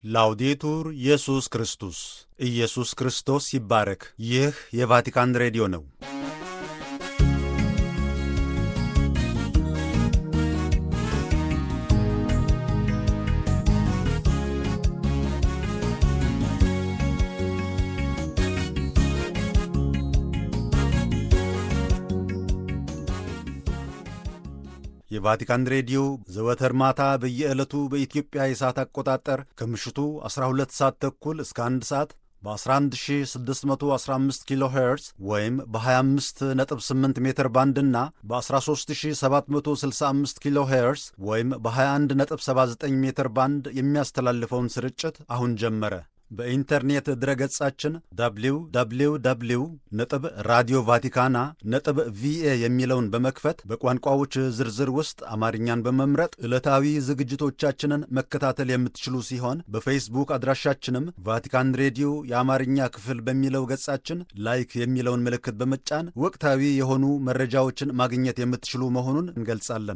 ላውዴቱር ኢየሱስ ክርስቶስ ኢየሱስ ክርስቶስ ይባረክ። ይህ የቫቲካን ሬዲዮ ነው። የቫቲካን ሬዲዮ ዘወትር ማታ በየዕለቱ በኢትዮጵያ የሰዓት አቆጣጠር ከምሽቱ 12 ሰዓት ተኩል እስከ 1 ሰዓት በ11615 ኪሎ ሄርዝ ወይም በ258 ሜትር ባንድ እና በ13765 ኪሎ ሄርዝ ወይም በ2179 ሜትር ባንድ የሚያስተላልፈውን ስርጭት አሁን ጀመረ። በኢንተርኔት ድረገጻችን www ነጥብ ራዲዮ ቫቲካና ነጥብ ቪኤ የሚለውን በመክፈት በቋንቋዎች ዝርዝር ውስጥ አማርኛን በመምረጥ ዕለታዊ ዝግጅቶቻችንን መከታተል የምትችሉ ሲሆን በፌስቡክ አድራሻችንም ቫቲካን ሬዲዮ የአማርኛ ክፍል በሚለው ገጻችን ላይክ የሚለውን ምልክት በመጫን ወቅታዊ የሆኑ መረጃዎችን ማግኘት የምትችሉ መሆኑን እንገልጻለን።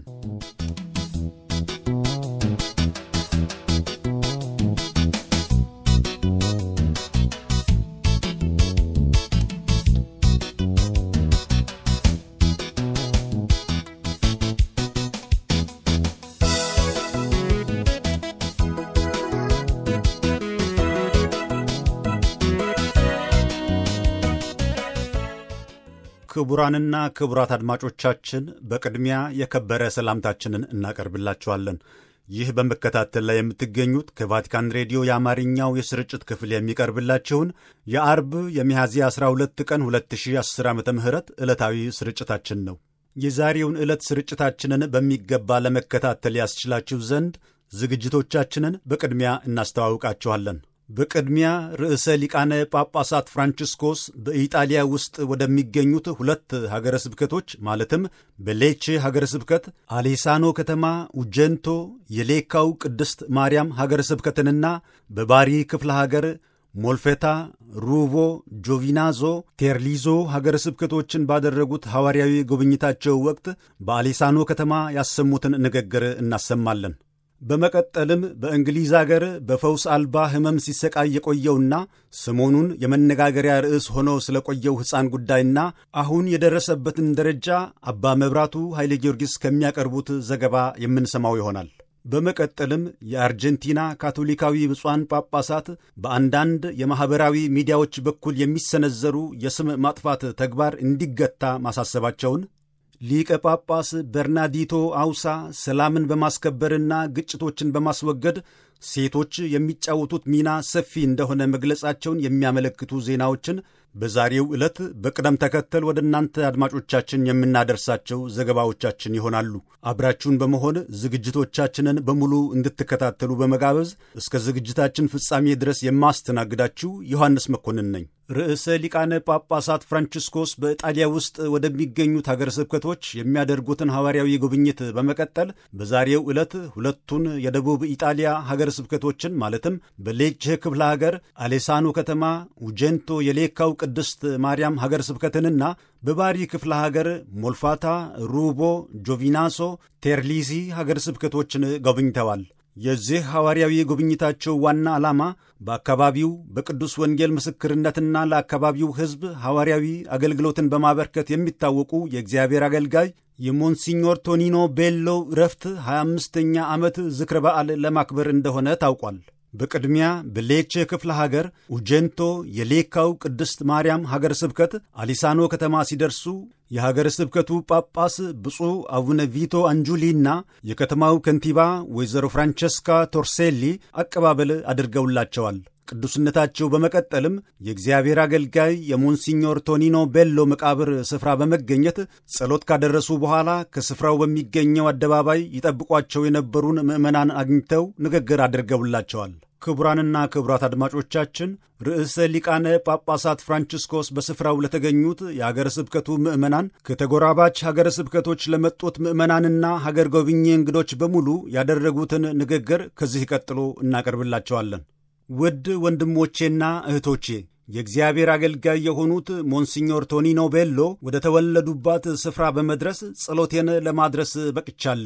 ክቡራንና ክቡራት አድማጮቻችን በቅድሚያ የከበረ ሰላምታችንን እናቀርብላችኋለን። ይህ በመከታተል ላይ የምትገኙት ከቫቲካን ሬዲዮ የአማርኛው የስርጭት ክፍል የሚቀርብላችሁን የአርብ የሚያዝያ 12 ቀን 2010 ዓ ም ዕለታዊ ስርጭታችን ነው። የዛሬውን ዕለት ስርጭታችንን በሚገባ ለመከታተል ያስችላችሁ ዘንድ ዝግጅቶቻችንን በቅድሚያ እናስተዋውቃችኋለን። በቅድሚያ ርዕሰ ሊቃነ ጳጳሳት ፍራንቺስኮስ በኢጣሊያ ውስጥ ወደሚገኙት ሁለት ሀገረ ስብከቶች ማለትም በሌቼ ሀገረ ስብከት አሌሳኖ ከተማ ኡጀንቶ የሌካው ቅድስት ማርያም ሀገረ ስብከትንና በባሪ ክፍለ ሀገር ሞልፌታ፣ ሩቮ፣ ጆቪናዞ፣ ቴርሊዞ ሀገረ ስብከቶችን ባደረጉት ሐዋርያዊ ጉብኝታቸው ወቅት በአሌሳኖ ከተማ ያሰሙትን ንግግር እናሰማለን። በመቀጠልም በእንግሊዝ አገር በፈውስ አልባ ሕመም ሲሰቃይ የቆየውና ሰሞኑን የመነጋገሪያ ርዕስ ሆኖ ስለቆየው ሕፃን ጉዳይና አሁን የደረሰበትን ደረጃ አባ መብራቱ ኃይለ ጊዮርጊስ ከሚያቀርቡት ዘገባ የምንሰማው ይሆናል። በመቀጠልም የአርጀንቲና ካቶሊካዊ ብፁዓን ጳጳሳት በአንዳንድ የማኅበራዊ ሚዲያዎች በኩል የሚሰነዘሩ የስም ማጥፋት ተግባር እንዲገታ ማሳሰባቸውን ሊቀ ጳጳስ በርናዲቶ አውሳ ሰላምን በማስከበርና ግጭቶችን በማስወገድ ሴቶች የሚጫወቱት ሚና ሰፊ እንደሆነ መግለጻቸውን የሚያመለክቱ ዜናዎችን በዛሬው ዕለት በቅደም ተከተል ወደ እናንተ አድማጮቻችን የምናደርሳቸው ዘገባዎቻችን ይሆናሉ። አብራችሁን በመሆን ዝግጅቶቻችንን በሙሉ እንድትከታተሉ በመጋበዝ እስከ ዝግጅታችን ፍጻሜ ድረስ የማስተናግዳችሁ ዮሐንስ መኮንን ነኝ። ርዕሰ ሊቃነ ጳጳሳት ፍራንቺስኮስ በኢጣሊያ ውስጥ ወደሚገኙት ሀገረ ስብከቶች የሚያደርጉትን ሐዋርያዊ ጉብኝት በመቀጠል በዛሬው ዕለት ሁለቱን የደቡብ ኢጣሊያ ሀገረ ስብከቶችን ማለትም በሌቼ ክፍለ ሀገር አሌሳኖ ከተማ ኡጀንቶ የሌካው ቅድስት ማርያም ሀገረ ስብከትንና በባሪ ክፍለ ሀገር ሞልፋታ፣ ሩቦ፣ ጆቪናሶ፣ ቴርሊሲ ሀገረ ስብከቶችን ጎብኝተዋል። የዚህ ሐዋርያዊ ጉብኝታቸው ዋና ዓላማ በአካባቢው በቅዱስ ወንጌል ምስክርነትና ለአካባቢው ሕዝብ ሐዋርያዊ አገልግሎትን በማበርከት የሚታወቁ የእግዚአብሔር አገልጋይ የሞንሲኞር ቶኒኖ ቤሎ ረፍት 25ኛ ዓመት ዝክረ በዓል ለማክበር እንደሆነ ታውቋል። በቅድሚያ በሌቼ ክፍለ ሀገር ኡጀንቶ የሌካው ቅድስት ማርያም ሀገረ ስብከት አሊሳኖ ከተማ ሲደርሱ የሀገረ ስብከቱ ጳጳስ ብፁዕ አቡነ ቪቶ አንጁሊና የከተማው ከንቲባ ወይዘሮ ፍራንቸስካ ቶርሴሊ አቀባበል አድርገውላቸዋል። ቅዱስነታቸው በመቀጠልም የእግዚአብሔር አገልጋይ የሞንሲኞር ቶኒኖ ቤሎ መቃብር ስፍራ በመገኘት ጸሎት ካደረሱ በኋላ ከስፍራው በሚገኘው አደባባይ ይጠብቋቸው የነበሩን ምዕመናን አግኝተው ንግግር አድርገውላቸዋል። ክቡራንና ክቡራት አድማጮቻችን ርዕሰ ሊቃነ ጳጳሳት ፍራንቺስኮስ በስፍራው ለተገኙት የሀገረ ስብከቱ ምዕመናን ከተጎራባች ሀገረ ስብከቶች ለመጡት ምዕመናንና ሀገር ጎብኚ እንግዶች በሙሉ ያደረጉትን ንግግር ከዚህ ቀጥሎ እናቀርብላቸዋለን። ውድ ወንድሞቼና እህቶቼ የእግዚአብሔር አገልጋይ የሆኑት ሞንሲኞር ቶኒኖ ቤሎ ወደ ተወለዱባት ስፍራ በመድረስ ጸሎቴን ለማድረስ በቅቻለሁ።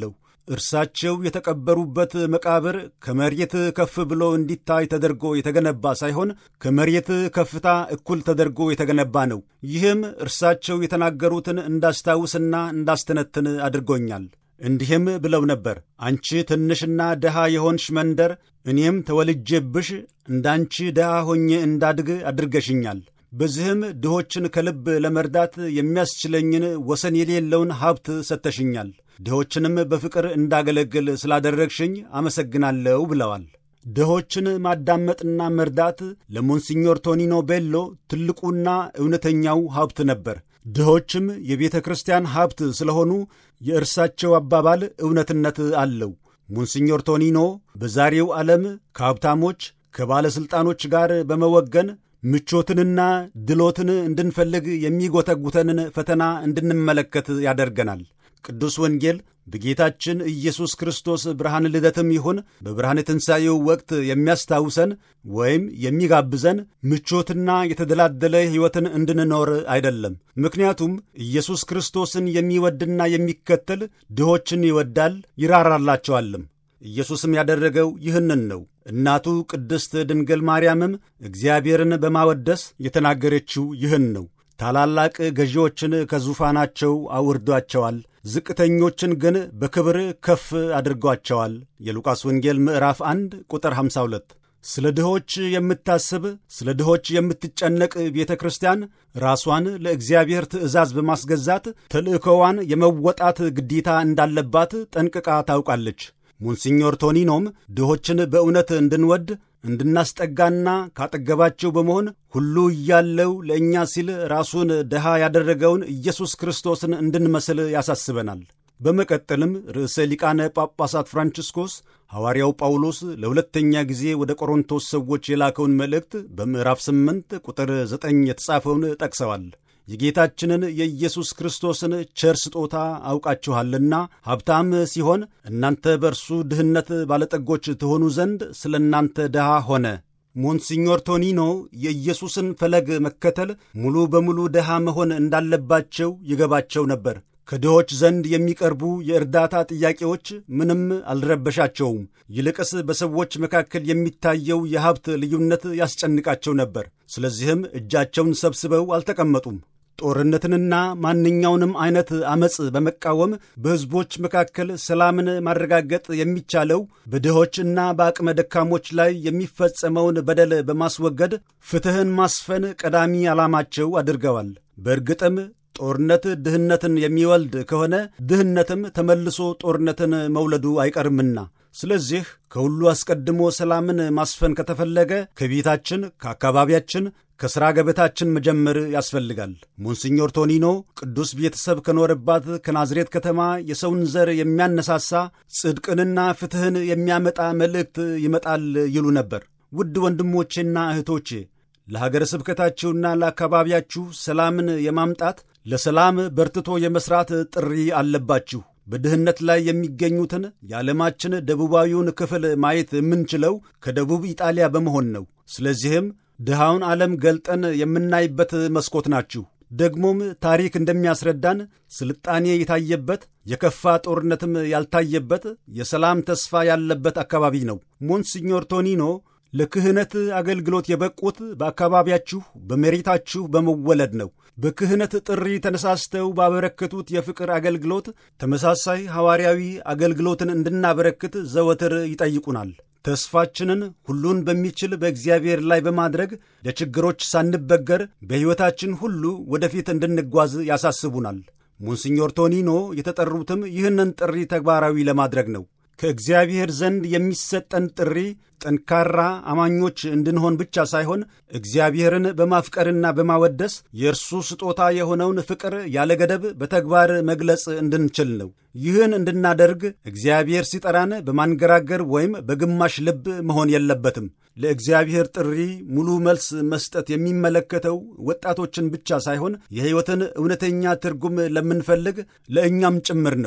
እርሳቸው የተቀበሩበት መቃብር ከመሬት ከፍ ብሎ እንዲታይ ተደርጎ የተገነባ ሳይሆን ከመሬት ከፍታ እኩል ተደርጎ የተገነባ ነው። ይህም እርሳቸው የተናገሩትን እንዳስታውስና እንዳስተነትን አድርጎኛል። እንዲህም ብለው ነበር፣ አንቺ ትንሽና ድሃ የሆንሽ መንደር፣ እኔም ተወልጄብሽ እንዳንቺ ድሃ ሆኜ እንዳድግ አድርገሽኛል። በዚህም ድሆችን ከልብ ለመርዳት የሚያስችለኝን ወሰን የሌለውን ሀብት ሰጥተሽኛል። ድሆችንም በፍቅር እንዳገለግል ስላደረግሽኝ አመሰግናለሁ ብለዋል። ድሆችን ማዳመጥና መርዳት ለሞንሲኞር ቶኒኖ ቤሎ ትልቁና እውነተኛው ሀብት ነበር። ድሆችም የቤተ ክርስቲያን ሀብት ስለሆኑ የእርሳቸው አባባል እውነትነት አለው። ሞንሲኞር ቶኒኖ በዛሬው ዓለም ከሀብታሞች ከባለሥልጣኖች ጋር በመወገን ምቾትንና ድሎትን እንድንፈልግ የሚጎተጉተንን ፈተና እንድንመለከት ያደርገናል። ቅዱስ ወንጌል በጌታችን ኢየሱስ ክርስቶስ ብርሃን ልደትም ይሁን በብርሃን ትንሣኤው ወቅት የሚያስታውሰን ወይም የሚጋብዘን ምቾትና የተደላደለ ሕይወትን እንድንኖር አይደለም። ምክንያቱም ኢየሱስ ክርስቶስን የሚወድና የሚከተል ድሆችን ይወዳል ይራራላቸዋልም። ኢየሱስም ያደረገው ይህንን ነው። እናቱ ቅድስት ድንግል ማርያምም እግዚአብሔርን በማወደስ የተናገረችው ይህን ነው። ታላላቅ ገዢዎችን ከዙፋናቸው አውርዷቸዋል፣ ዝቅተኞችን ግን በክብር ከፍ አድርጓቸዋል። የሉቃስ ወንጌል ምዕራፍ 1 ቁጥር 52። ስለ ድሆች የምታስብ ስለ ድሆች የምትጨነቅ ቤተ ክርስቲያን ራሷን ለእግዚአብሔር ትእዛዝ በማስገዛት ተልእኮዋን የመወጣት ግዴታ እንዳለባት ጠንቅቃ ታውቃለች። ሞንሲኞር ቶኒኖም ድሆችን በእውነት እንድንወድ እንድናስጠጋና ካጠገባቸው በመሆን ሁሉ እያለው ለእኛ ሲል ራሱን ድሃ ያደረገውን ኢየሱስ ክርስቶስን እንድንመስል ያሳስበናል። በመቀጠልም ርዕሰ ሊቃነ ጳጳሳት ፍራንቺስኮስ ሐዋርያው ጳውሎስ ለሁለተኛ ጊዜ ወደ ቆሮንቶስ ሰዎች የላከውን መልእክት በምዕራፍ 8 ቁጥር 9 የተጻፈውን ጠቅሰዋል። የጌታችንን የኢየሱስ ክርስቶስን ቸር ስጦታ አውቃችኋልና ሀብታም ሲሆን እናንተ በእርሱ ድህነት ባለጠጎች ትሆኑ ዘንድ ስለ እናንተ ድሃ ሆነ። ሞንሲኞር ቶኒኖ የኢየሱስን ፈለግ መከተል ሙሉ በሙሉ ድሃ መሆን እንዳለባቸው ይገባቸው ነበር። ከድሆች ዘንድ የሚቀርቡ የእርዳታ ጥያቄዎች ምንም አልረበሻቸውም። ይልቅስ በሰዎች መካከል የሚታየው የሀብት ልዩነት ያስጨንቃቸው ነበር። ስለዚህም እጃቸውን ሰብስበው አልተቀመጡም። ጦርነትንና ማንኛውንም አይነት ዐመፅ በመቃወም በሕዝቦች መካከል ሰላምን ማረጋገጥ የሚቻለው በድሆችና በአቅመ ደካሞች ላይ የሚፈጸመውን በደል በማስወገድ ፍትሕን ማስፈን ቀዳሚ ዓላማቸው አድርገዋል። በእርግጥም ጦርነት ድህነትን የሚወልድ ከሆነ ድህነትም ተመልሶ ጦርነትን መውለዱ አይቀርምና ስለዚህ ከሁሉ አስቀድሞ ሰላምን ማስፈን ከተፈለገ ከቤታችን፣ ከአካባቢያችን፣ ከሥራ ገበታችን መጀመር ያስፈልጋል። ሞንሲኞር ቶኒኖ ቅዱስ ቤተሰብ ከኖረባት ከናዝሬት ከተማ የሰውን ዘር የሚያነሳሳ ጽድቅንና ፍትሕን የሚያመጣ መልእክት ይመጣል ይሉ ነበር። ውድ ወንድሞቼና እህቶቼ ለሀገረ ስብከታችሁና ለአካባቢያችሁ ሰላምን የማምጣት ለሰላም በርትቶ የመሥራት ጥሪ አለባችሁ። በድህነት ላይ የሚገኙትን የዓለማችን ደቡባዊውን ክፍል ማየት የምንችለው ከደቡብ ኢጣሊያ በመሆን ነው። ስለዚህም ድሃውን ዓለም ገልጠን የምናይበት መስኮት ናችሁ። ደግሞም ታሪክ እንደሚያስረዳን ስልጣኔ የታየበት የከፋ ጦርነትም ያልታየበት የሰላም ተስፋ ያለበት አካባቢ ነው። ሞንሲኞር ቶኒኖ ለክህነት አገልግሎት የበቁት በአካባቢያችሁ በመሬታችሁ በመወለድ ነው። በክህነት ጥሪ ተነሳስተው ባበረከቱት የፍቅር አገልግሎት ተመሳሳይ ሐዋርያዊ አገልግሎትን እንድናበረክት ዘወትር ይጠይቁናል። ተስፋችንን ሁሉን በሚችል በእግዚአብሔር ላይ በማድረግ ለችግሮች ሳንበገር በሕይወታችን ሁሉ ወደፊት እንድንጓዝ ያሳስቡናል። ሞንሲኞር ቶኒኖ የተጠሩትም ይህንን ጥሪ ተግባራዊ ለማድረግ ነው። ከእግዚአብሔር ዘንድ የሚሰጠን ጥሪ ጠንካራ አማኞች እንድንሆን ብቻ ሳይሆን እግዚአብሔርን በማፍቀርና በማወደስ የእርሱ ስጦታ የሆነውን ፍቅር ያለ ገደብ በተግባር መግለጽ እንድንችል ነው። ይህን እንድናደርግ እግዚአብሔር ሲጠራን በማንገራገር ወይም በግማሽ ልብ መሆን የለበትም። ለእግዚአብሔር ጥሪ ሙሉ መልስ መስጠት የሚመለከተው ወጣቶችን ብቻ ሳይሆን የሕይወትን እውነተኛ ትርጉም ለምንፈልግ ለእኛም ጭምር ነው።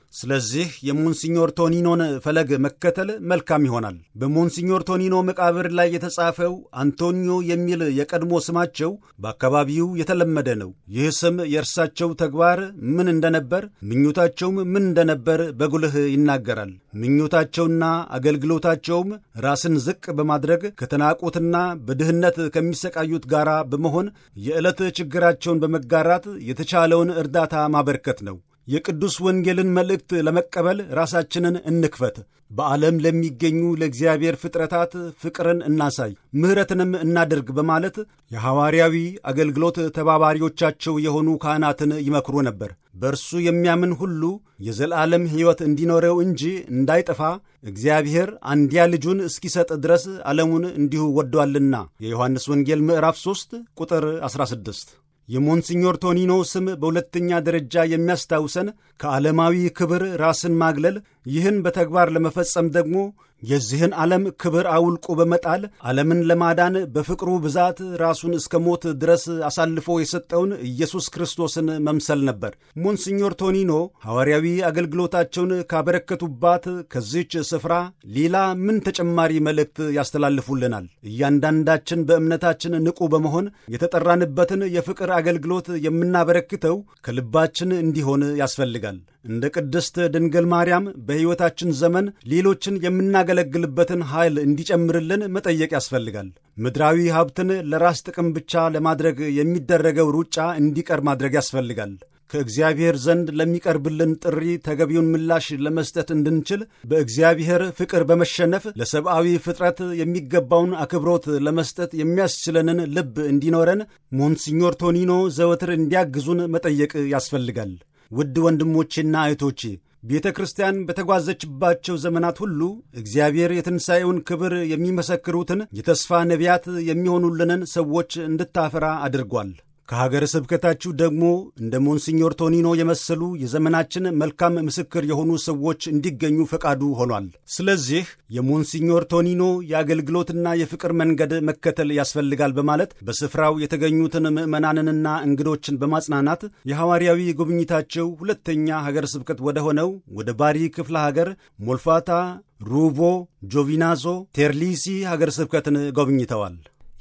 ስለዚህ የሞንሲኞር ቶኒኖን ፈለግ መከተል መልካም ይሆናል። በሞንሲኞር ቶኒኖ መቃብር ላይ የተጻፈው አንቶኒዮ የሚል የቀድሞ ስማቸው በአካባቢው የተለመደ ነው። ይህ ስም የእርሳቸው ተግባር ምን እንደነበር፣ ምኞታቸውም ምን እንደነበር በጉልህ ይናገራል። ምኞታቸውና አገልግሎታቸውም ራስን ዝቅ በማድረግ ከተናቁትና በድህነት ከሚሰቃዩት ጋር በመሆን የዕለት ችግራቸውን በመጋራት የተቻለውን እርዳታ ማበርከት ነው። የቅዱስ ወንጌልን መልእክት ለመቀበል ራሳችንን እንክፈት። በዓለም ለሚገኙ ለእግዚአብሔር ፍጥረታት ፍቅርን እናሳይ፣ ምሕረትንም እናድርግ በማለት የሐዋርያዊ አገልግሎት ተባባሪዎቻቸው የሆኑ ካህናትን ይመክሩ ነበር። በእርሱ የሚያምን ሁሉ የዘላለም ሕይወት እንዲኖረው እንጂ እንዳይጠፋ እግዚአብሔር አንድያ ልጁን እስኪሰጥ ድረስ ዓለሙን እንዲሁ ወዷልና የዮሐንስ ወንጌል ምዕራፍ 3 ቁጥር 16 የሞንሲኞር ቶኒኖ ስም በሁለተኛ ደረጃ የሚያስታውሰን ከዓለማዊ ክብር ራስን ማግለል፣ ይህን በተግባር ለመፈጸም ደግሞ የዚህን ዓለም ክብር አውልቆ በመጣል ዓለምን ለማዳን በፍቅሩ ብዛት ራሱን እስከ ሞት ድረስ አሳልፎ የሰጠውን ኢየሱስ ክርስቶስን መምሰል ነበር። ሞንሲኞር ቶኒኖ ሐዋርያዊ አገልግሎታቸውን ካበረከቱባት ከዚች ስፍራ ሌላ ምን ተጨማሪ መልእክት ያስተላልፉልናል? እያንዳንዳችን በእምነታችን ንቁ በመሆን የተጠራንበትን የፍቅር አገልግሎት የምናበረክተው ከልባችን እንዲሆን ያስፈልጋል። እንደ ቅድስት ድንግል ማርያም በሕይወታችን ዘመን ሌሎችን የምናገለግልበትን ኃይል እንዲጨምርልን መጠየቅ ያስፈልጋል። ምድራዊ ሀብትን ለራስ ጥቅም ብቻ ለማድረግ የሚደረገው ሩጫ እንዲቀር ማድረግ ያስፈልጋል። ከእግዚአብሔር ዘንድ ለሚቀርብልን ጥሪ ተገቢውን ምላሽ ለመስጠት እንድንችል በእግዚአብሔር ፍቅር በመሸነፍ ለሰብአዊ ፍጥረት የሚገባውን አክብሮት ለመስጠት የሚያስችለንን ልብ እንዲኖረን ሞንሲኞር ቶኒኖ ዘወትር እንዲያግዙን መጠየቅ ያስፈልጋል። ውድ ወንድሞቼና እህቶቼ ቤተ ክርስቲያን በተጓዘችባቸው ዘመናት ሁሉ እግዚአብሔር የትንሣኤውን ክብር የሚመሰክሩትን የተስፋ ነቢያት የሚሆኑልንን ሰዎች እንድታፈራ አድርጓል። ከሀገረ ስብከታችሁ ደግሞ እንደ ሞንሲኞር ቶኒኖ የመሰሉ የዘመናችን መልካም ምስክር የሆኑ ሰዎች እንዲገኙ ፈቃዱ ሆኗል። ስለዚህ የሞንሲኞር ቶኒኖ የአገልግሎትና የፍቅር መንገድ መከተል ያስፈልጋል በማለት በስፍራው የተገኙትን ምዕመናንንና እንግዶችን በማጽናናት የሐዋርያዊ ጉብኝታቸው ሁለተኛ ሀገረ ስብከት ወደ ሆነው ወደ ባሪ ክፍለ ሀገር ሞልፋታ፣ ሩቦ፣ ጆቪናዞ፣ ቴርሊሲ ሀገረ ስብከትን ጎብኝተዋል።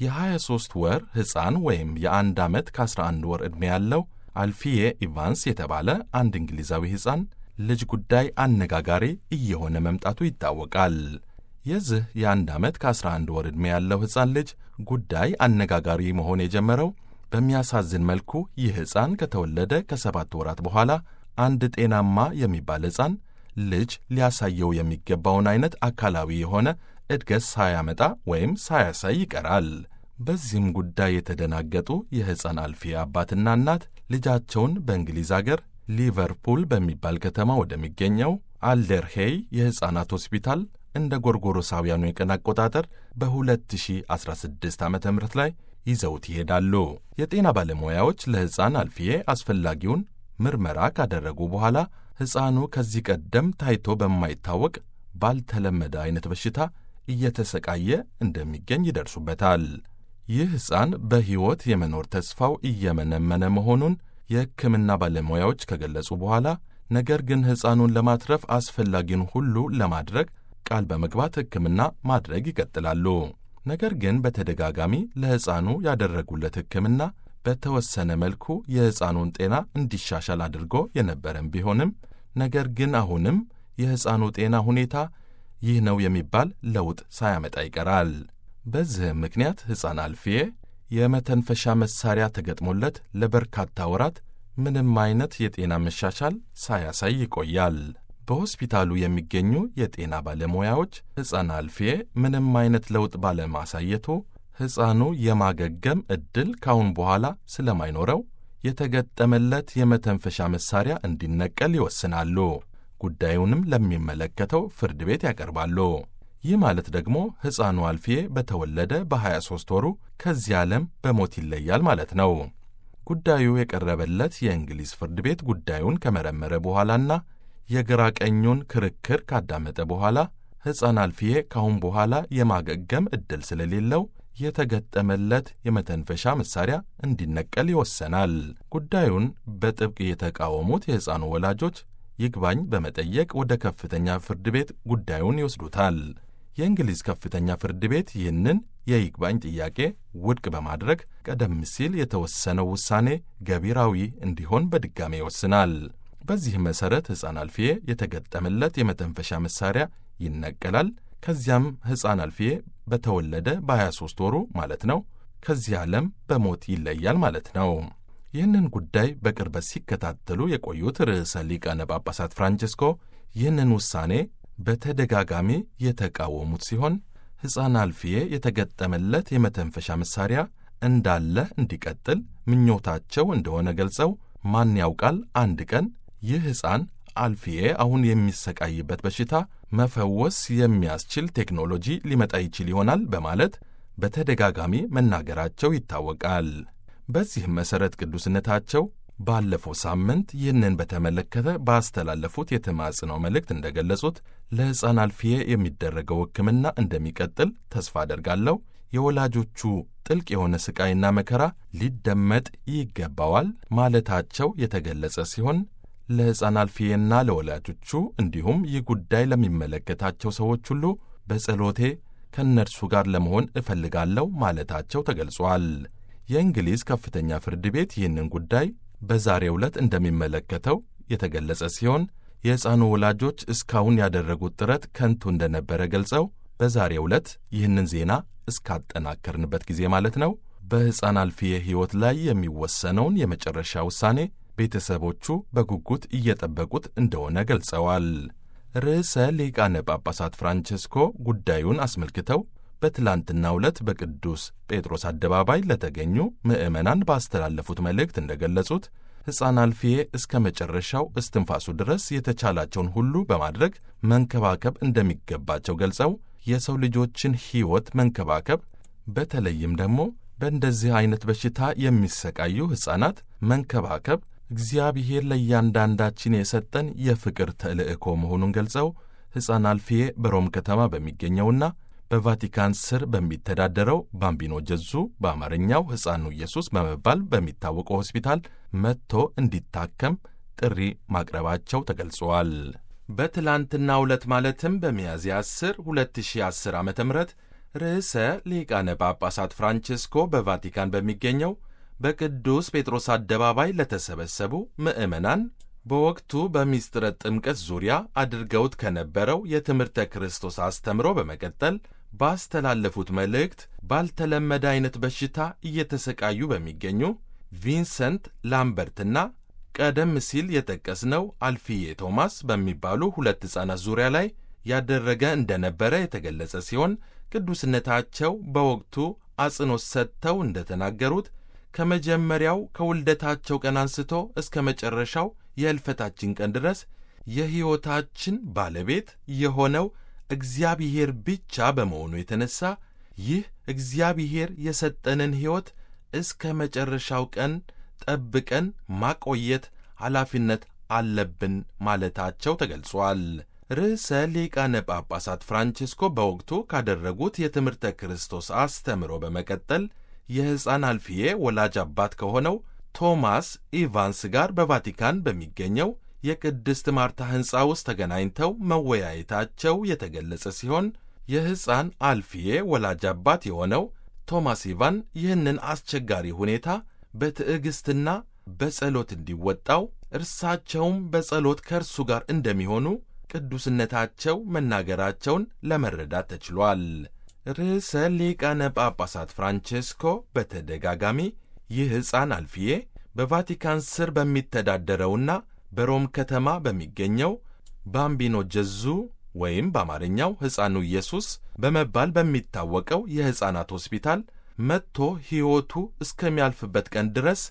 የ23 ወር ሕፃን ወይም የአንድ ዓመት ከ11 ወር ዕድሜ ያለው አልፊዬ ኢቫንስ የተባለ አንድ እንግሊዛዊ ሕፃን ልጅ ጉዳይ አነጋጋሪ እየሆነ መምጣቱ ይታወቃል። የዚህ የአንድ ዓመት ከ11 ወር ዕድሜ ያለው ሕፃን ልጅ ጉዳይ አነጋጋሪ መሆን የጀመረው በሚያሳዝን መልኩ ይህ ሕፃን ከተወለደ ከሰባት ወራት በኋላ አንድ ጤናማ የሚባል ሕፃን ልጅ ሊያሳየው የሚገባውን አይነት አካላዊ የሆነ እድገት ሳያመጣ ወይም ሳያሳይ ይቀራል። በዚህም ጉዳይ የተደናገጡ የሕፃን አልፊያ አባትና እናት ልጃቸውን በእንግሊዝ አገር ሊቨርፑል በሚባል ከተማ ወደሚገኘው አልደርሄይ የሕፃናት ሆስፒታል እንደ ጎርጎሮሳውያኑ የቀን አቆጣጠር በ2016 ዓ ም ላይ ይዘውት ይሄዳሉ። የጤና ባለሙያዎች ለሕፃን አልፊዬ አስፈላጊውን ምርመራ ካደረጉ በኋላ ሕፃኑ ከዚህ ቀደም ታይቶ በማይታወቅ ባልተለመደ አይነት በሽታ እየተሰቃየ እንደሚገኝ ይደርሱበታል። ይህ ሕፃን በሕይወት የመኖር ተስፋው እየመነመነ መሆኑን የሕክምና ባለሙያዎች ከገለጹ በኋላ ነገር ግን ሕፃኑን ለማትረፍ አስፈላጊውን ሁሉ ለማድረግ ቃል በመግባት ሕክምና ማድረግ ይቀጥላሉ። ነገር ግን በተደጋጋሚ ለሕፃኑ ያደረጉለት ሕክምና በተወሰነ መልኩ የሕፃኑን ጤና እንዲሻሻል አድርጎ የነበረም ቢሆንም ነገር ግን አሁንም የሕፃኑ ጤና ሁኔታ ይህ ነው የሚባል ለውጥ ሳያመጣ ይቀራል። በዚህም ምክንያት ሕፃን አልፊዬ የመተንፈሻ መሳሪያ ተገጥሞለት ለበርካታ ወራት ምንም አይነት የጤና መሻሻል ሳያሳይ ይቆያል። በሆስፒታሉ የሚገኙ የጤና ባለሙያዎች ሕፃን አልፊዬ ምንም አይነት ለውጥ ባለማሳየቱ ሕፃኑ የማገገም ዕድል ካሁን በኋላ ስለማይኖረው የተገጠመለት የመተንፈሻ መሳሪያ እንዲነቀል ይወስናሉ። ጉዳዩንም ለሚመለከተው ፍርድ ቤት ያቀርባሉ። ይህ ማለት ደግሞ ሕፃኑ አልፊዬ በተወለደ በ23 ወሩ ከዚህ ዓለም በሞት ይለያል ማለት ነው። ጉዳዩ የቀረበለት የእንግሊዝ ፍርድ ቤት ጉዳዩን ከመረመረ በኋላና የግራ ቀኙን ክርክር ካዳመጠ በኋላ ሕፃን አልፊዬ ካሁን በኋላ የማገገም ዕድል ስለሌለው የተገጠመለት የመተንፈሻ መሳሪያ እንዲነቀል ይወሰናል። ጉዳዩን በጥብቅ የተቃወሙት የሕፃኑ ወላጆች ይግባኝ በመጠየቅ ወደ ከፍተኛ ፍርድ ቤት ጉዳዩን ይወስዱታል። የእንግሊዝ ከፍተኛ ፍርድ ቤት ይህንን የይግባኝ ጥያቄ ውድቅ በማድረግ ቀደም ሲል የተወሰነው ውሳኔ ገቢራዊ እንዲሆን በድጋሜ ይወስናል። በዚህ መሠረት ሕፃን አልፊዬ የተገጠመለት የመተንፈሻ መሣሪያ ይነቀላል። ከዚያም ሕፃን አልፊዬ በተወለደ በ23 ወሩ ማለት ነው ከዚህ ዓለም በሞት ይለያል ማለት ነው። ይህንን ጉዳይ በቅርበት ሲከታተሉ የቆዩት ርዕሰ ሊቃነ ጳጳሳት ፍራንቺስኮ ይህንን ውሳኔ በተደጋጋሚ የተቃወሙት ሲሆን ሕፃን አልፊዬ የተገጠመለት የመተንፈሻ መሣሪያ እንዳለ እንዲቀጥል ምኞታቸው እንደሆነ ገልጸው ማን ያውቃል አንድ ቀን ይህ ሕፃን አልፊዬ አሁን የሚሰቃይበት በሽታ መፈወስ የሚያስችል ቴክኖሎጂ ሊመጣ ይችል ይሆናል በማለት በተደጋጋሚ መናገራቸው ይታወቃል። በዚህም መሠረት ቅዱስነታቸው ባለፈው ሳምንት ይህንን በተመለከተ ባስተላለፉት የተማጽነው መልእክት እንደገለጹት ለሕፃን አልፊዬ የሚደረገው ሕክምና እንደሚቀጥል ተስፋ አደርጋለሁ። የወላጆቹ ጥልቅ የሆነ ሥቃይና መከራ ሊደመጥ ይገባዋል ማለታቸው የተገለጸ ሲሆን ለሕፃን አልፊዬና ለወላጆቹ እንዲሁም ይህ ጉዳይ ለሚመለከታቸው ሰዎች ሁሉ በጸሎቴ ከእነርሱ ጋር ለመሆን እፈልጋለሁ ማለታቸው ተገልጿል። የእንግሊዝ ከፍተኛ ፍርድ ቤት ይህንን ጉዳይ በዛሬው ዕለት እንደሚመለከተው የተገለጸ ሲሆን የሕፃኑ ወላጆች እስካሁን ያደረጉት ጥረት ከንቱ እንደነበረ ገልጸው በዛሬው ዕለት ይህንን ዜና እስካጠናከርንበት ጊዜ ማለት ነው በሕፃን አልፊዬ ሕይወት ላይ የሚወሰነውን የመጨረሻ ውሳኔ ቤተሰቦቹ በጉጉት እየጠበቁት እንደሆነ ገልጸዋል። ርዕሰ ሊቃነ ጳጳሳት ፍራንቸስኮ ጉዳዩን አስመልክተው በትላንትናው ዕለት በቅዱስ ጴጥሮስ አደባባይ ለተገኙ ምዕመናን ባስተላለፉት መልእክት እንደገለጹት ሕፃን አልፊዬ እስከ መጨረሻው እስትንፋሱ ድረስ የተቻላቸውን ሁሉ በማድረግ መንከባከብ እንደሚገባቸው ገልጸው የሰው ልጆችን ሕይወት መንከባከብ በተለይም ደግሞ በእንደዚህ ዐይነት በሽታ የሚሰቃዩ ሕፃናት መንከባከብ እግዚአብሔር ለእያንዳንዳችን የሰጠን የፍቅር ተልእኮ መሆኑን ገልጸው ሕፃን አልፊዬ በሮም ከተማ በሚገኘውና በቫቲካን ስር በሚተዳደረው ባምቢኖ ጀዙ በአማርኛው ሕፃኑ ኢየሱስ በመባል በሚታወቀው ሆስፒታል መጥቶ እንዲታከም ጥሪ ማቅረባቸው ተገልጿል። በትላንትናው ዕለት ማለትም በሚያዝያ 10 2010 ዓ ም ርዕሰ ሊቃነ ጳጳሳት ፍራንቺስኮ በቫቲካን በሚገኘው በቅዱስ ጴጥሮስ አደባባይ ለተሰበሰቡ ምዕመናን በወቅቱ በሚስጥረ ጥምቀት ዙሪያ አድርገውት ከነበረው የትምህርተ ክርስቶስ አስተምሮ በመቀጠል ባስተላለፉት መልእክት ባልተለመደ ዐይነት በሽታ እየተሰቃዩ በሚገኙ ቪንሰንት ላምበርትና ቀደም ሲል የጠቀስነው አልፊዬ ቶማስ በሚባሉ ሁለት ሕፃናት ዙሪያ ላይ ያደረገ እንደነበረ የተገለጸ ሲሆን ቅዱስነታቸው በወቅቱ አጽንኦት ሰጥተው እንደተናገሩት ከመጀመሪያው ከውልደታቸው ቀን አንስቶ እስከ መጨረሻው የሕልፈታችን ቀን ድረስ የሕይወታችን ባለቤት የሆነው እግዚአብሔር ብቻ በመሆኑ የተነሣ ይህ እግዚአብሔር የሰጠንን ሕይወት እስከ መጨረሻው ቀን ጠብቀን ማቆየት ኃላፊነት አለብን ማለታቸው ተገልጿል። ርዕሰ ሊቃነ ጳጳሳት ፍራንቺስኮ በወቅቱ ካደረጉት የትምህርተ ክርስቶስ አስተምሮ በመቀጠል የሕፃን አልፊዬ ወላጅ አባት ከሆነው ቶማስ ኢቫንስ ጋር በቫቲካን በሚገኘው የቅድስት ማርታ ሕንፃ ውስጥ ተገናኝተው መወያየታቸው የተገለጸ ሲሆን የሕፃን አልፊዬ ወላጅ አባት የሆነው ቶማስ ኢቫን ይህንን አስቸጋሪ ሁኔታ በትዕግሥትና በጸሎት እንዲወጣው እርሳቸውም በጸሎት ከእርሱ ጋር እንደሚሆኑ ቅዱስነታቸው መናገራቸውን ለመረዳት ተችሏል። ርዕሰ ሊቃነ ጳጳሳት ፍራንቼስኮ በተደጋጋሚ ይህ ሕፃን አልፊዬ በቫቲካን ስር በሚተዳደረውና በሮም ከተማ በሚገኘው ባምቢኖ ጀዙ ወይም በአማርኛው ሕፃኑ ኢየሱስ በመባል በሚታወቀው የሕፃናት ሆስፒታል መጥቶ ሕይወቱ እስከሚያልፍበት ቀን ድረስ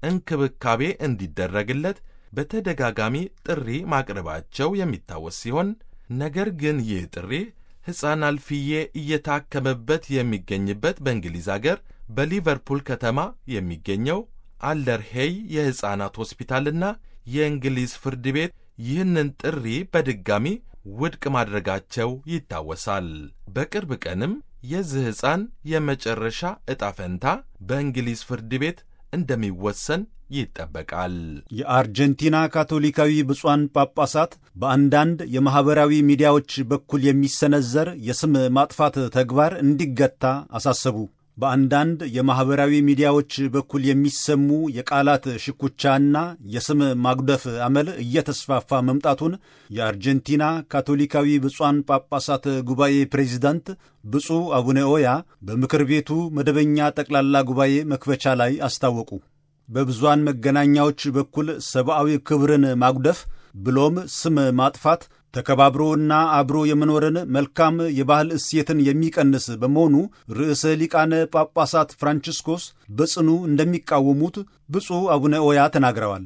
እንክብካቤ እንዲደረግለት በተደጋጋሚ ጥሪ ማቅረባቸው የሚታወስ ሲሆን ነገር ግን ይህ ጥሪ ሕፃን አልፊዬ እየታከመበት የሚገኝበት በእንግሊዝ አገር በሊቨርፑል ከተማ የሚገኘው አለርሄይ የሕፃናት ሆስፒታልና የእንግሊዝ ፍርድ ቤት ይህንን ጥሪ በድጋሚ ውድቅ ማድረጋቸው ይታወሳል። በቅርብ ቀንም የዚህ ሕፃን የመጨረሻ ዕጣ ፈንታ በእንግሊዝ ፍርድ ቤት እንደሚወሰን ይጠበቃል። የአርጀንቲና ካቶሊካዊ ብፁዓን ጳጳሳት በአንዳንድ የማኅበራዊ ሚዲያዎች በኩል የሚሰነዘር የስም ማጥፋት ተግባር እንዲገታ አሳሰቡ። በአንዳንድ የማኅበራዊ ሚዲያዎች በኩል የሚሰሙ የቃላት ሽኩቻና የስም ማጉደፍ አመል እየተስፋፋ መምጣቱን የአርጀንቲና ካቶሊካዊ ብፁዓን ጳጳሳት ጉባኤ ፕሬዚዳንት ብፁዕ አቡነ ኦያ በምክር ቤቱ መደበኛ ጠቅላላ ጉባኤ መክፈቻ ላይ አስታወቁ። በብዙሃን መገናኛዎች በኩል ሰብአዊ ክብርን ማጉደፍ ብሎም ስም ማጥፋት ተከባብሮና አብሮ የመኖርን መልካም የባህል እሴትን የሚቀንስ በመሆኑ ርዕሰ ሊቃነ ጳጳሳት ፍራንቺስኮስ በጽኑ እንደሚቃወሙት ብፁዕ አቡነ ኦያ ተናግረዋል።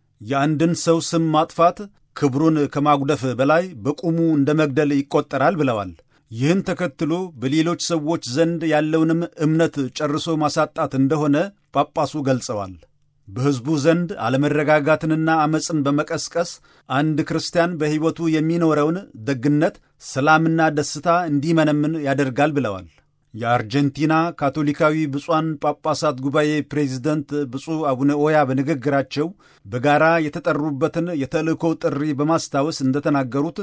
የአንድን ሰው ስም ማጥፋት ክብሩን ከማጉደፍ በላይ በቁሙ እንደ መግደል ይቆጠራል ብለዋል። ይህን ተከትሎ በሌሎች ሰዎች ዘንድ ያለውንም እምነት ጨርሶ ማሳጣት እንደሆነ ጳጳሱ ገልጸዋል። በሕዝቡ ዘንድ አለመረጋጋትንና ዐመፅን በመቀስቀስ አንድ ክርስቲያን በሕይወቱ የሚኖረውን ደግነት፣ ሰላምና ደስታ እንዲመነምን ያደርጋል ብለዋል። የአርጀንቲና ካቶሊካዊ ብፁዓን ጳጳሳት ጉባኤ ፕሬዚደንት ብፁዕ አቡነ ኦያ በንግግራቸው በጋራ የተጠሩበትን የተልእኮ ጥሪ በማስታወስ እንደተናገሩት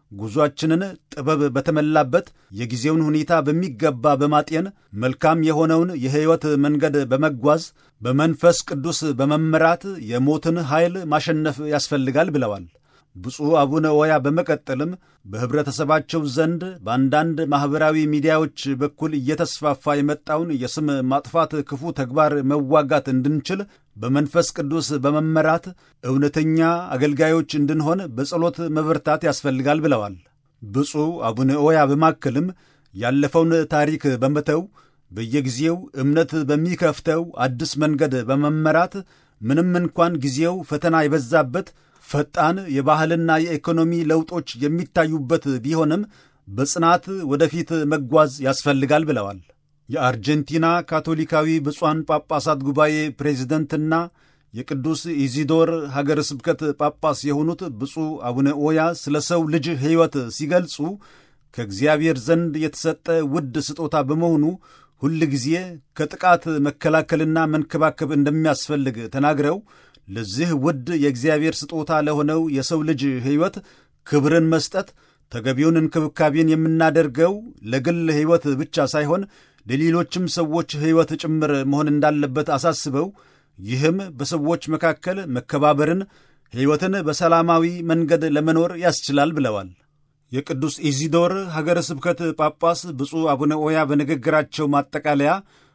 ጉዞአችንን ጥበብ በተሞላበት የጊዜውን ሁኔታ በሚገባ በማጤን መልካም የሆነውን የሕይወት መንገድ በመጓዝ በመንፈስ ቅዱስ በመመራት የሞትን ኃይል ማሸነፍ ያስፈልጋል ብለዋል። ብፁዕ አቡነ ኦያ በመቀጠልም በኅብረተሰባቸው ዘንድ በአንዳንድ ማኅበራዊ ሚዲያዎች በኩል እየተስፋፋ የመጣውን የስም ማጥፋት ክፉ ተግባር መዋጋት እንድንችል በመንፈስ ቅዱስ በመመራት እውነተኛ አገልጋዮች እንድንሆን በጸሎት መበርታት ያስፈልጋል ብለዋል። ብፁዕ አቡነ ኦያ በማከልም ያለፈውን ታሪክ በመተው በየጊዜው እምነት በሚከፍተው አዲስ መንገድ በመመራት ምንም እንኳን ጊዜው ፈተና የበዛበት ፈጣን የባህልና የኢኮኖሚ ለውጦች የሚታዩበት ቢሆንም በጽናት ወደፊት መጓዝ ያስፈልጋል ብለዋል። የአርጀንቲና ካቶሊካዊ ብፁዓን ጳጳሳት ጉባኤ ፕሬዚደንትና የቅዱስ ኢዚዶር ሀገረ ስብከት ጳጳስ የሆኑት ብፁዕ አቡነ ኦያ ስለ ሰው ልጅ ሕይወት ሲገልጹ ከእግዚአብሔር ዘንድ የተሰጠ ውድ ስጦታ በመሆኑ ሁል ጊዜ ከጥቃት መከላከልና መንከባከብ እንደሚያስፈልግ ተናግረው ለዚህ ውድ የእግዚአብሔር ስጦታ ለሆነው የሰው ልጅ ሕይወት ክብርን መስጠት ተገቢውን እንክብካቤን የምናደርገው ለግል ሕይወት ብቻ ሳይሆን ለሌሎችም ሰዎች ሕይወት ጭምር መሆን እንዳለበት አሳስበው ይህም በሰዎች መካከል መከባበርን፣ ሕይወትን በሰላማዊ መንገድ ለመኖር ያስችላል ብለዋል። የቅዱስ ኢዚዶር ሀገረ ስብከት ጳጳስ ብፁዕ አቡነ ኦያ በንግግራቸው ማጠቃለያ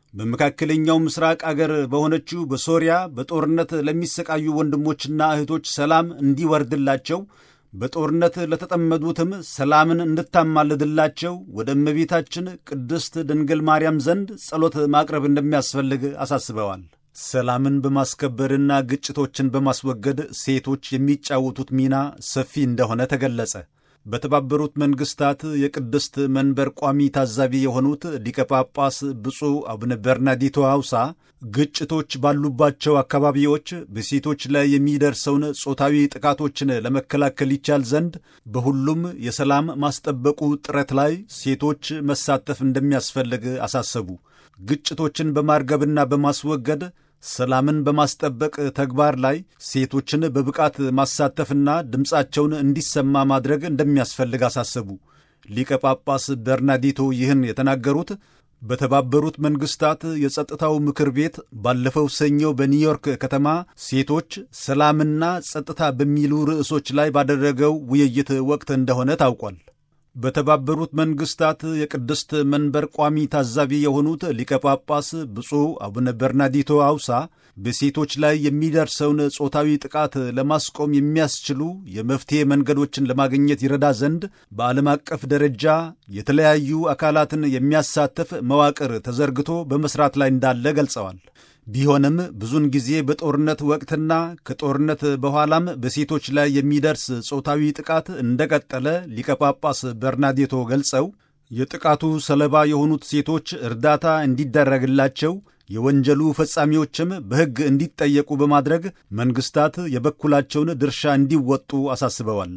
በመካከለኛው ምስራቅ አገር በሆነችው በሶሪያ በጦርነት ለሚሰቃዩ ወንድሞችና እህቶች ሰላም እንዲወርድላቸው በጦርነት ለተጠመዱትም ሰላምን እንድታማልድላቸው ወደ እመቤታችን ቅድስት ድንግል ማርያም ዘንድ ጸሎት ማቅረብ እንደሚያስፈልግ አሳስበዋል። ሰላምን በማስከበርና ግጭቶችን በማስወገድ ሴቶች የሚጫወቱት ሚና ሰፊ እንደሆነ ተገለጸ። በተባበሩት መንግስታት የቅድስት መንበር ቋሚ ታዛቢ የሆኑት ሊቀ ጳጳስ ብፁዕ አቡነ በርናዲቶ አውሳ ግጭቶች ባሉባቸው አካባቢዎች በሴቶች ላይ የሚደርሰውን ጾታዊ ጥቃቶችን ለመከላከል ይቻል ዘንድ በሁሉም የሰላም ማስጠበቁ ጥረት ላይ ሴቶች መሳተፍ እንደሚያስፈልግ አሳሰቡ። ግጭቶችን በማርገብና በማስወገድ ሰላምን በማስጠበቅ ተግባር ላይ ሴቶችን በብቃት ማሳተፍና ድምፃቸውን እንዲሰማ ማድረግ እንደሚያስፈልግ አሳሰቡ። ሊቀ ጳጳስ በርናዲቶ ይህን የተናገሩት በተባበሩት መንግስታት የጸጥታው ምክር ቤት ባለፈው ሰኞ በኒውዮርክ ከተማ ሴቶች ሰላምና ጸጥታ በሚሉ ርዕሶች ላይ ባደረገው ውይይት ወቅት እንደሆነ ታውቋል። በተባበሩት መንግስታት የቅድስት መንበር ቋሚ ታዛቢ የሆኑት ሊቀ ጳጳስ ብፁዕ አቡነ በርናዲቶ አውሳ በሴቶች ላይ የሚደርሰውን ጾታዊ ጥቃት ለማስቆም የሚያስችሉ የመፍትሔ መንገዶችን ለማግኘት ይረዳ ዘንድ በዓለም አቀፍ ደረጃ የተለያዩ አካላትን የሚያሳትፍ መዋቅር ተዘርግቶ በመስራት ላይ እንዳለ ገልጸዋል። ቢሆንም ብዙውን ጊዜ በጦርነት ወቅትና ከጦርነት በኋላም በሴቶች ላይ የሚደርስ ጾታዊ ጥቃት እንደቀጠለ ሊቀ ጳጳስ በርናዴቶ ገልጸው የጥቃቱ ሰለባ የሆኑት ሴቶች እርዳታ እንዲደረግላቸው የወንጀሉ ፈጻሚዎችም በሕግ እንዲጠየቁ በማድረግ መንግሥታት የበኩላቸውን ድርሻ እንዲወጡ አሳስበዋል።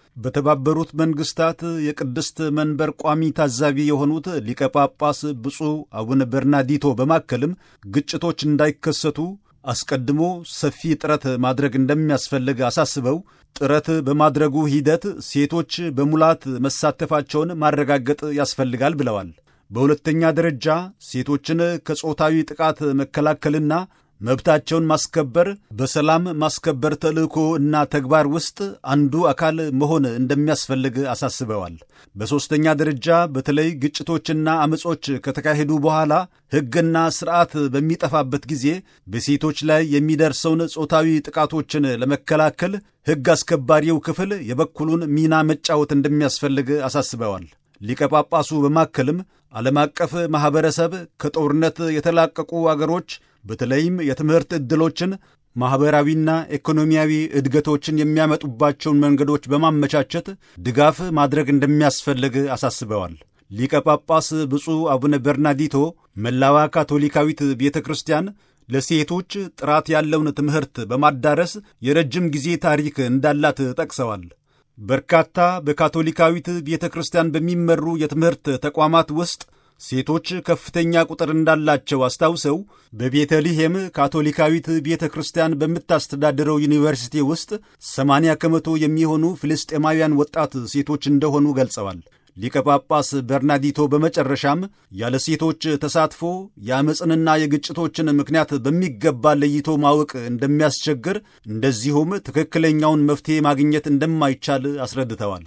በተባበሩት መንግስታት የቅድስት መንበር ቋሚ ታዛቢ የሆኑት ሊቀ ጳጳስ ብፁዕ አቡነ በርናዲቶ በማከልም ግጭቶች እንዳይከሰቱ አስቀድሞ ሰፊ ጥረት ማድረግ እንደሚያስፈልግ አሳስበው ጥረት በማድረጉ ሂደት ሴቶች በሙላት መሳተፋቸውን ማረጋገጥ ያስፈልጋል ብለዋል። በሁለተኛ ደረጃ ሴቶችን ከጾታዊ ጥቃት መከላከልና መብታቸውን ማስከበር በሰላም ማስከበር ተልእኮ እና ተግባር ውስጥ አንዱ አካል መሆን እንደሚያስፈልግ አሳስበዋል። በሦስተኛ ደረጃ በተለይ ግጭቶችና አመጾች ከተካሄዱ በኋላ ሕግና ሥርዓት በሚጠፋበት ጊዜ በሴቶች ላይ የሚደርሰውን ጾታዊ ጥቃቶችን ለመከላከል ሕግ አስከባሪው ክፍል የበኩሉን ሚና መጫወት እንደሚያስፈልግ አሳስበዋል። ሊቀ ጳጳሱ በማከልም ዓለም አቀፍ ማኅበረሰብ ከጦርነት የተላቀቁ አገሮች በተለይም የትምህርት ዕድሎችን ማኅበራዊና ኢኮኖሚያዊ እድገቶችን የሚያመጡባቸውን መንገዶች በማመቻቸት ድጋፍ ማድረግ እንደሚያስፈልግ አሳስበዋል። ሊቀ ጳጳስ ብፁዕ አቡነ በርናዲቶ መላዋ ካቶሊካዊት ቤተ ክርስቲያን ለሴቶች ጥራት ያለውን ትምህርት በማዳረስ የረጅም ጊዜ ታሪክ እንዳላት ጠቅሰዋል። በርካታ በካቶሊካዊት ቤተ ክርስቲያን በሚመሩ የትምህርት ተቋማት ውስጥ ሴቶች ከፍተኛ ቁጥር እንዳላቸው አስታውሰው በቤተልሔም ካቶሊካዊት ቤተ ክርስቲያን በምታስተዳድረው ዩኒቨርሲቲ ውስጥ 80 ከመቶ የሚሆኑ ፍልስጤማውያን ወጣት ሴቶች እንደሆኑ ገልጸዋል። ሊቀ ጳጳስ በርናዲቶ በመጨረሻም ያለ ሴቶች ተሳትፎ የአመፅንና የግጭቶችን ምክንያት በሚገባ ለይቶ ማወቅ እንደሚያስቸግር፣ እንደዚሁም ትክክለኛውን መፍትሔ ማግኘት እንደማይቻል አስረድተዋል።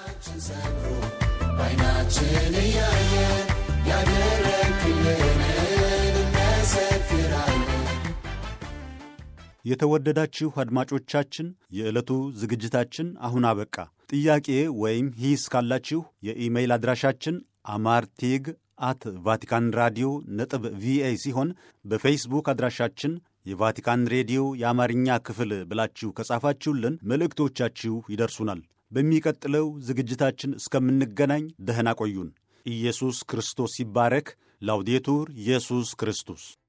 የተወደዳችሁ አድማጮቻችን የዕለቱ ዝግጅታችን አሁን አበቃ። ጥያቄ ወይም ሂስ ካላችሁ የኢሜይል አድራሻችን አማርቴግ አት ቫቲካን ራዲዮ ነጥብ ቪኦኤ ሲሆን በፌስቡክ አድራሻችን የቫቲካን ሬዲዮ የአማርኛ ክፍል ብላችሁ ከጻፋችሁልን መልእክቶቻችሁ ይደርሱናል። በሚቀጥለው ዝግጅታችን እስከምንገናኝ ደህና ቆዩን። ኢየሱስ ክርስቶስ ይባረክ። ላውዴቱር ኢየሱስ ክርስቶስ